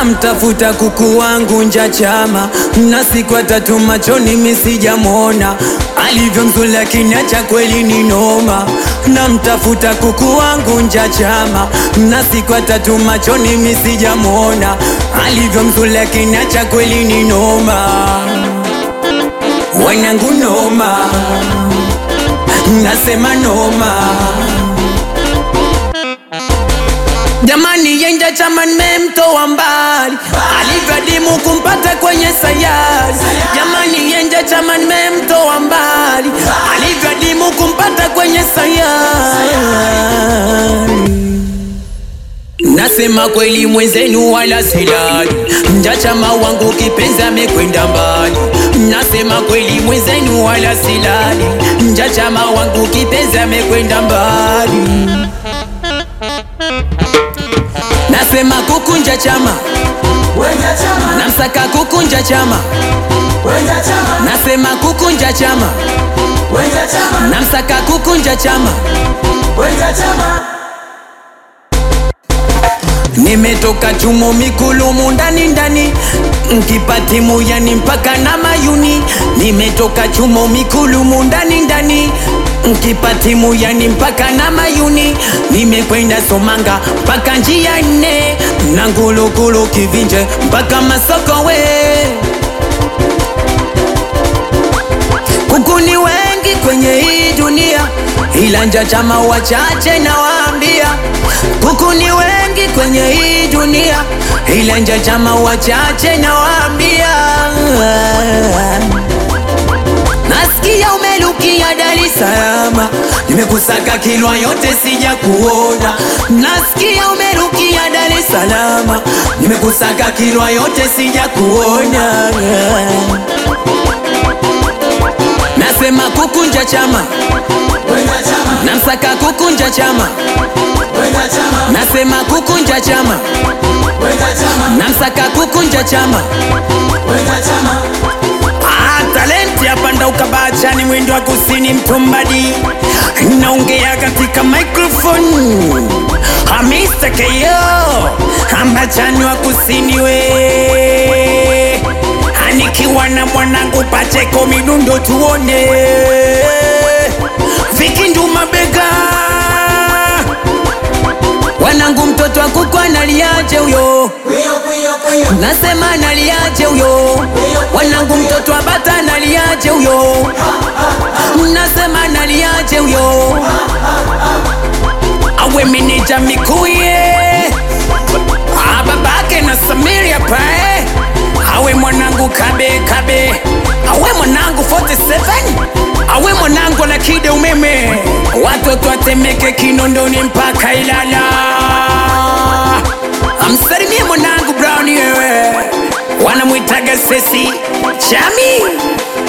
namtafuta kuku wangu nja chama na siku tatu machoni misijamwona alivyo mzuri lakini acha kweli ni noma namtafuta kuku wangu nja chama na siku tatu machoni misijamwona alivyo mzuri lakini acha kweli ni noma wanangu noma nasema noma Jamani yenja chama nimemtoa mbali alivyadimu kumpata kwenye sayari. Jamani yenja chama nimemtoa mbali alivyadimu kumpata kwenye sayari. Nasema kweli mwenzenu wala silali, nja chama wangu kipenzi amekwenda mbali. Nasema kweli mwenzenu wala silali, nja chama wangu kipenzi amekwenda mbali. Nasema kukunja chama, Wenja chama, namsaka kukunja chama. wenja chama, Nasema kukunja chama, wenja chama, namsaka kukunja chama. wenja chama. Nimetoka chumo mikulumu ndani ndani, nkipatimu yani mpaka na mayuni. Nimetoka chumo mikulumu ndani ndani, nkipatimu yani mpaka na mayuni. Nimekwenda Somanga mpaka njia nne, na Ngulugulu Kivinje mpaka Masokowe. Kuku ni wengi kwenye hii dunia, ila nja chama wachache nawaambia. Kuku ni wengi kwenye hii dunia, ila nja chama wachache nawaambia. Nasikia umelukia Dar es Salaam, nimekusaka Kilwa yote sija kuona. Nasikia umelukia Dar es Salaam, nimekusaka Kilwa yote sija kuona. Nasema kukunja chama, Wenja chama, namsaka kukunja chama. wenja chama, Nasema kukunja chama, wenja chama, namsaka kukunja chama. wenja chama. Ah, talenti hapa ndo ukabachani mwendo wa kusini mtumbadi naongea katika microphone Ah, Mr. KO ambachani wa kusini we anikiwa na mwanangu Pacheko midundo tuone vikindu mabega wanangu mtoto wa kuku analiaje huyo Kuyo, kuyo, kuyo, nasema analiaje huyo wanangu mtoto wa bata analiaje huyo nasema analiaje huyo awe meneja mikuye Ah, babake na Samiria pae awe mwanangu kabe kabe awe mwanangu 47 awe mwanangu na kide umeme watoto atemeke kinondoni mpaka Ilala amsalimie mwanangu Brown yewe wanamwitaga sesi chami